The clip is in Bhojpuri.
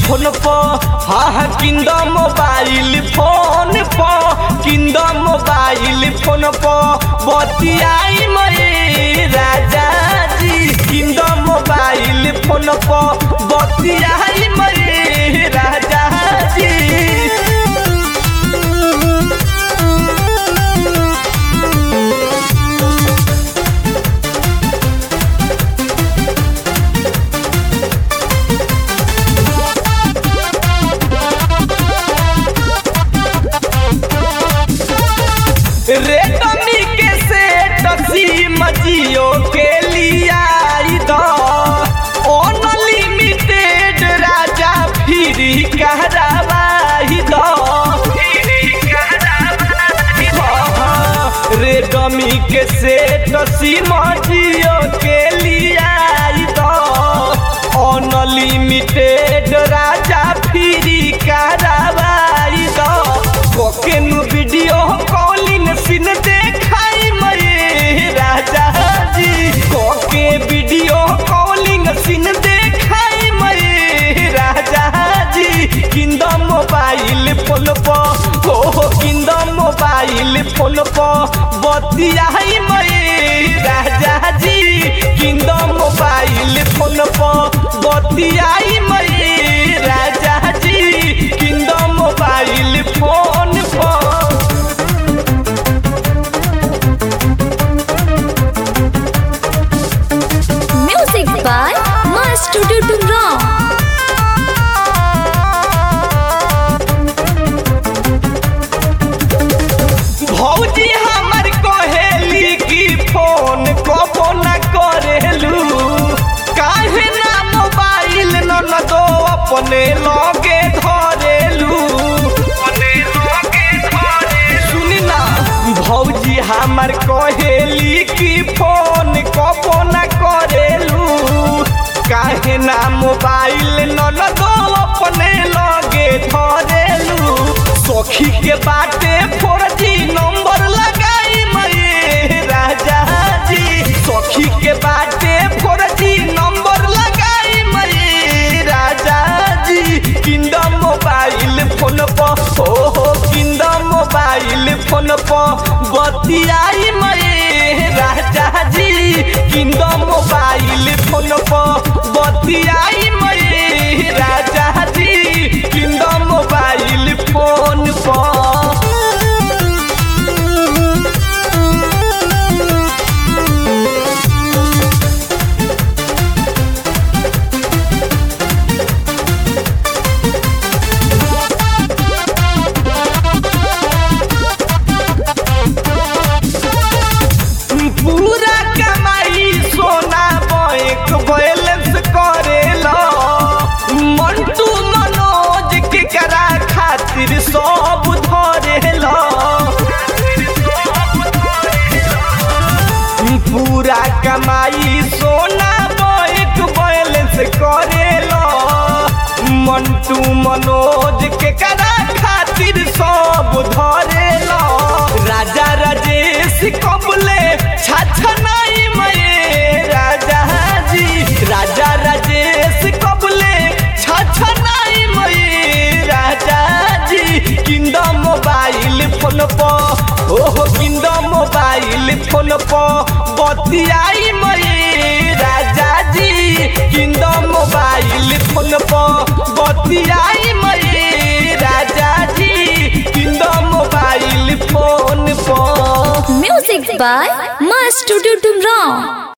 फोन पर हाँ हाँ किंद मोबाइल फोन पर किंद मोबाइल फोन पर बतियाई मये राजा जी किंद मोबाइल फोन पर बतियाई मये राजा जी रेडमी के सेट सिम जियो के लिया अनलिमिटेड राजा फ्री कहरावाही दो रेडमी के सेट सिम जियो के लिया अनलिमिटेड राजा फ्री कहरावाही दो कोकेनु वीडियो कॉलिंग सिन देखाई मये राजा जी कोके वीडियो कॉलिंग सिन देखाई मये राजा जी किंद मोबाइल फोन पर हो किंद मोबाइल फोन पर बतियाई मये राजा जी किंद मोबाइल फोन पर बतियाई मये राजा जी किंद मोबाइल फोन पर Music by Master Tutungram. भौजी हमर कहेली की फोन कबो न करेलू काहे ना मोबाइल न न दो अपने लगे धरेलू सुनी ना भौजी हमर कहेली की फोन कबो न करेलू काहे ना मोबाइल न न दो अपने लगे धरेलू सखी के बाटे फोर जी नंबर लगाई मये राजा जी सखी के बाटे फोर जी नंबर लगाई मये राजा जी किंद मोबाइल फोन पर हो हो किंद मोबाइल फोन पर बतियाई मये राजा जी किंद मोबाइल फोन पर बतियाई मये राजा जी किंद मोबाइल फोन पर पूरा कमाई सोना बैंक बैलेंस करेला मंटू मनोज के करा खातिर सब धरेला पूरा कमाई सोना बैंक बैलेंस करेला मंटू मनोज के करा खातिर सब धरेला राजा राजेश कबले छछनाई मये राजा जी राजा राजेश कबले छछनाई मये राजा जी किंद मोबाइल फोन पर ओहो किंद मोबाइल फोन पर बतियाई मये राजा जी किंद मोबाइल फोन पर बतियाई मये राजा जी किंद मोबाइल फोन पर Music by Master Tutungram.